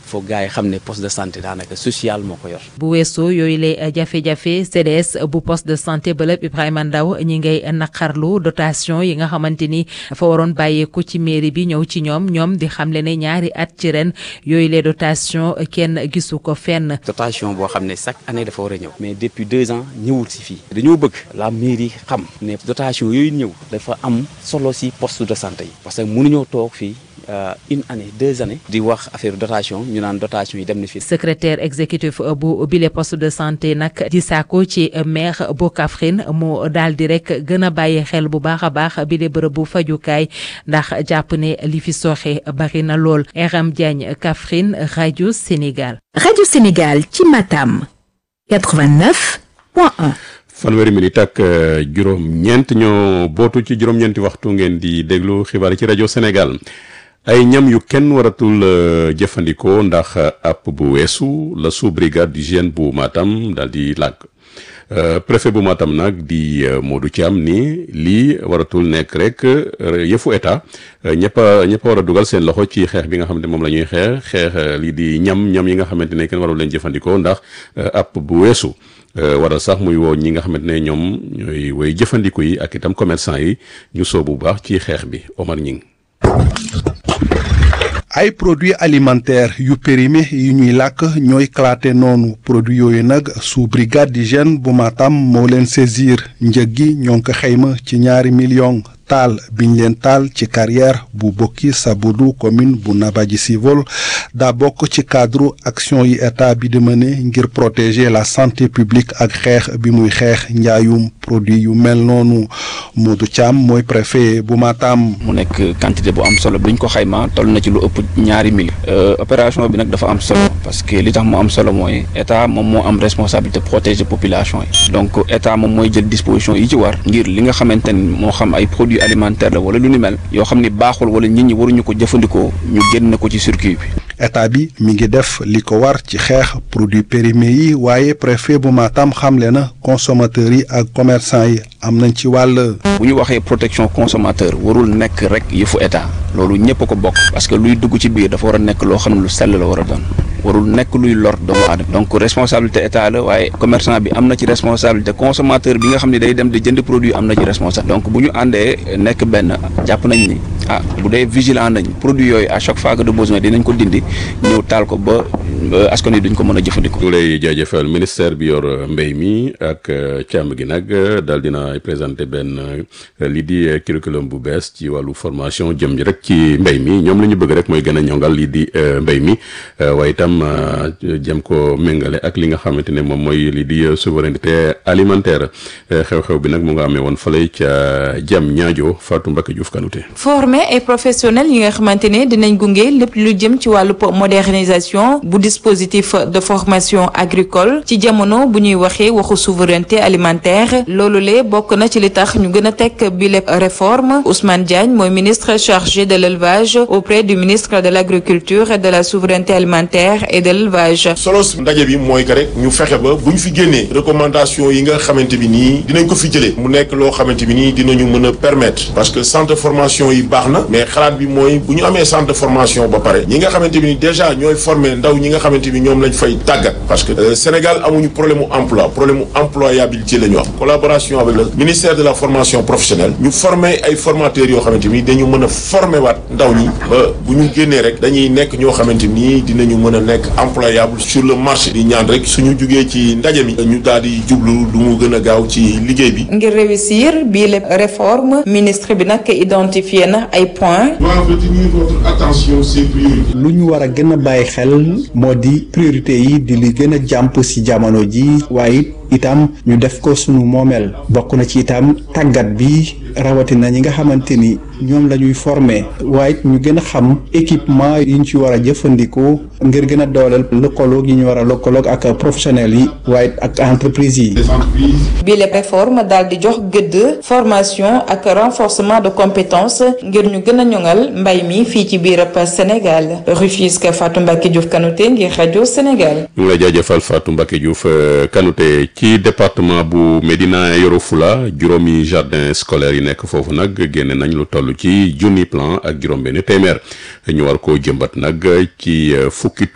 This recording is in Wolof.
foog gars yi xam ne poste de santé daanaka social moo ko yor. bu weesoo yooyu lay jafe-jafe CDS bu poste de santé bëlëb Ibrahima Ndaw ñi ngay naqarlu dotation yi nga xamante ni dafa waroon bàyyeeku ci mairie bi ñëw ci ñoom ñoom di xamle ne ñaari at ci ren yooyu les dotation kenn gisu ko fenn. dotation boo xam ne chaque année dafa war a ñëw. mais depuis deux ans ñëwul si fii. dañoo bëgg la mairie xam ne dotation yooyu ñëw dafa am solo si poste de santé yi. parce que mënuñoo toog fii. une année deux années di wax affaire dotation ñu naan dotation yi dem na fi. secrétaire exécutif bu bile poste de santé nag di saako ci maire bu Kaffrine mu daal di rek gën a bàyyi xel bu baax a baax bile bërëb bu fajukaay ndax jàpp ne li fi sooxe bari na lool Aram Diagne Kaffrine rajo Sénégal. rajo Sénégal ci Matam 89.1. fanweeri minute ak juróom-ñeent ñoo bootu ci juróom-ñeenti waxtu ngeen di déglu xibaar yi ci rajo Sénégal. ay ñam yu kenn waratul jëfandikoo ndax app bu weesu la sous brigade d'hygiène bu Matam daal di làkk préfet bu Matam nag di Modou Thiam ni lii waratul nekk rek yëfu état ñëpp a ñëpp a war a dugal seen loxo ci xeex bi nga xamante moom la ñuy xeex xeex lii di ñam ñam yi nga xamante ne kenn warul leen jëfandikoo ndax app bu weesu waral sax muy woo ñi nga xamante ne ñoom ñooy woy jëfandiku yi ak itam commerçant yi ñu soobu bu baax ci xeex bi Omar Ñing ay produits alimentaires yu périmé yu ñuy làkk ñooy claté noonu produits yooyu nag sous brigade d'hygiène bu Matam moo leen saisir njëg gi ñoo ngi ko xayma ci ñaari millions taal biñ leen taal ci carrière bu bokki Sabudu commune bu Nabadji Civol daa bokk ci cadre action yi état bi di mëne ngir protéger la santé publique ak xeex bi muy xeex njaayum produit yu mel noonu Modou Thiam mooy préfet bu Matam. mu nekk quantité bu am solo buñ ko xayma toll na ci lu ëpp ñaari mille. opération bi nag dafa am solo parce que li tax mu am solo mooy état moom moo am responsabilité protéger population yi donc état moom mooy jël disposition yi ci war ngir li nga xamante ni moo xam ay produits alimentaire la wala lu ni mel yoo xam ni baaxul wala nit ñi waruñu ko jëfandikoo ñu génn ko ci circuit bi. état bi mi ngi def li ko war ci xeex produits périmés yi waaye préfet bu Matam xamle na consommateurs yi ak commerçant yi am nañ ci wàll. bu ñu waxee protection consommateur warul nekk rek yëfu état loolu ñëpp a ko bokk parce que luy dugg ci biir dafa war a nekk loo xam ne lu sell la war a doon warul nekk luy lor doomu aadama donc responsabilité état la waaye commerçant bi am na ci responsabilité consommateur bi nga xam ne day dem di jënd produit am na ci responsabilité donc bu ñu àndee nekk benn jàpp nañ ni ah bu dee vigilant nañ produit yooyu à chaque fois que de besoin dinañ ko dindi ñëw taal ko ba askan wi duñ ko mën a jëfandikoo. ñu lay jaajëfal ministère bi yor mbéy mi ak càmm gi nag daal dina présenté benn lii di curriculum bu bees ci wàllu formation jëm ji rek ci mbéy mi ñoom la ñu bëgg rek mooy gën a ñongal lii di mbéy mi waaye itam jëm ko méngale ak li nga xamante ne moom mooy lii di souveraineté alimentaire xew-xew bi nag mu nga amee woon fële ca jam ñaajo Fatou Mbacke Diouf Kanouté. former ay professionnels yi nga xamante ne dinañ gunge lépp lu jëm ci wàllu modernisation bu dispositif de formation agricole ci jamono bu ñuy waxee waxu souveraineté alimentaire loolu le bokk na ci li tax ñu gën a teg bi lépp réforme Ousmane Diagne mooy ministre chargé de l'élevage auprès du ministre de l'agriculture et de la souveraineté alimentaire et de l'élevage solos ndaje bi mooy que rek ñu fexe ba bu ñu fi génnee recommandation yi nga xamante bi nii dinañ ko fi jëlee mu nekk loo xamante bi nii dinañu mën a permettre parce que centre de formation yi baax na mais xalaat bi mooy bu ñu amee centre de formation ba pare ñi nga xamante bi ni déjà ñooy former ndaw ñi nga xamante bi ñoom lañ fay tàggat parce que Sénégal amuñu problème mu emploi problème mu employabilité la ñu am collaboration avec le ministère de la formation professionnelle ñu former ay formateurs yoo xamante ni dañu mën a former waat ndaw ñi ba bu ñu génnee rek dañuy nekk ñoo xamante ni dinañu mën a nekk employable sur le marché di ñaan rek suñu jugee ci ndaje mi ñu daal di jublu du mu gën a gaaw ci liggéey bi. ngir réussir bii la réforme ministre bi nag identifié na ay points. doit retenir votre attention ces priorités. lu ñu war a gën a bàyyi xel moo di priorité yi di li gën a jàmp ci jamono ji waaye itam ñu def ko sunu moomeel bokk na ci itam tàggat bi rawatina ñi nga xamante ni ñoom la ñuy former waaye ñu gën a xam équipement yi ñu ci war a jëfandikoo ngir gën a dooleel lëkkaloog yi ñu war a lëkkaloog ak professionnels yi waaye ak entreprise yi. bi la réforme daal di jox gëdd formation ak renforcement de compétences ngir ñu gën a ñoŋal mbay mi fii ci biir Sénégal Rufisque Fatou Mbacke Diouf Kanouté ngir rajo Sénégal. ñu ngi lay jaajëfal Fatou Mbacke Diouf Kanouté ci département bu Médina Yoro Fula juróomi jardin scolaire yi nekk foofu nag génne nañ lu toll ci junni plan ak juróom-benn téeméer ñu war koo jëmbat nag ci fukki